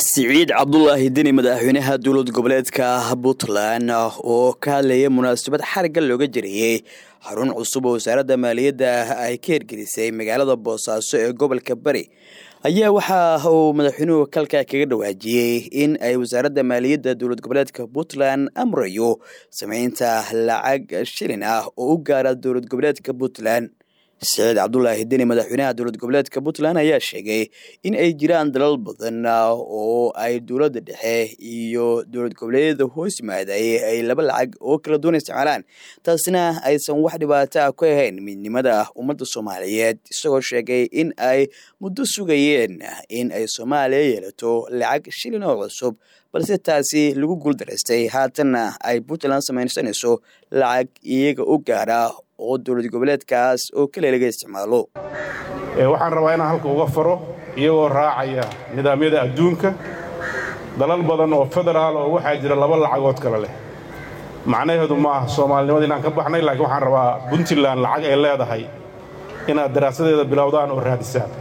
siciid cabdulaahi deni madaxweynaha dowlad goboleedka puntland oo ka hadlayay munaasabad xarigga looga jirayey xarun cusub oo wasaaradda maaliyadda ay ka hirgelisay magaalada boosaaso ee gobolka bari ayaa waxa uu madaxweynuhu kalka kaga dhawaajiyey in ay wasaaradda maaliyadda dowlad goboleedka puntland amrayo sameynta lacag shilin ah oo u gaara dowlad goboleedka puntland siciid cabdulaahi deni madaxweynaha dowlad goboleedka puntland ayaa sheegay in ay jiraan dalal badan oo ay dowladda dhexe iyo dowlad goboleedyada hoos yimaadayay ay laba lacag oo kala duwan isticmaalaan taasina aysan wax dhibaato ah ku ahayn midnimada ummadda soomaaliyeed isagoo sheegay in ay muddo sugayeen in ay soomaaliya yeelato lacag shilin oo cusub balse taasi lagu guuldaraystay haatanna ay puntland samaysanayso lacag iyaga u gaara oo dowlad goboleedkaas oo kale laga isticmaalo waxaan rabaa inaan halka uga faro iyagoo raacaya nidaamyada adduunka dalal badan oo federaal oo waxaa jira laba lacagood kale leh macnaheedu ma aha soomaalinimada inaan ka baxnay laakiin waxaan rabaa puntland lacag ay leedahay inaad daraasadeeda bilowdaan oo raadisaan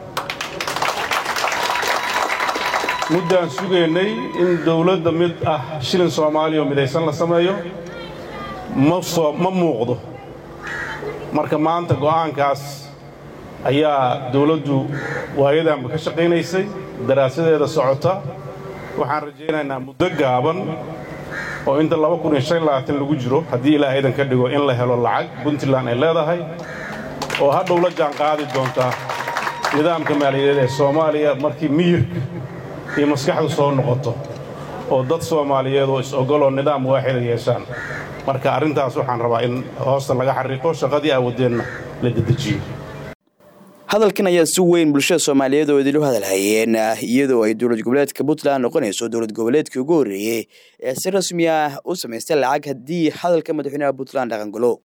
muddaan sugaynay in dawladda mid ah shilin soomaaliya oo midaysan la sameeyo ma muuqdo marka maanta go'aankaas ayaa dawladdu waayadanba ka shaqaynaysay daraasadeeda socota waxaan rajaynaynaa muddo gaaban oo inta lagu jiro haddii ilaahaydan ka dhigo in la helo lacag puntland ay leedahay oo hadhow la jaan qaadi doontaa nidaamka maaliyadeed ee soomaaliya markii miyirka iyo maskaxdu soo noqoto oo dad soomaaliyeed oo is-ogoloo nidaam waaxida yeeshaan marka arrintaas waxaan rabaa in hoosta laga xariiqo shaqadii aawadeenna la dedejiyo hadalkan ayaa si weyn bulshada soomaaliyeed oo idilu hadalhayeen iyadoo ay dowlad goboleedka puntland noqonayso dowlad goboleedkii ugu horreeyey ee si rasmi ah u samaystay lacag haddii hadalka madaxweynaha puntland dhaqangalo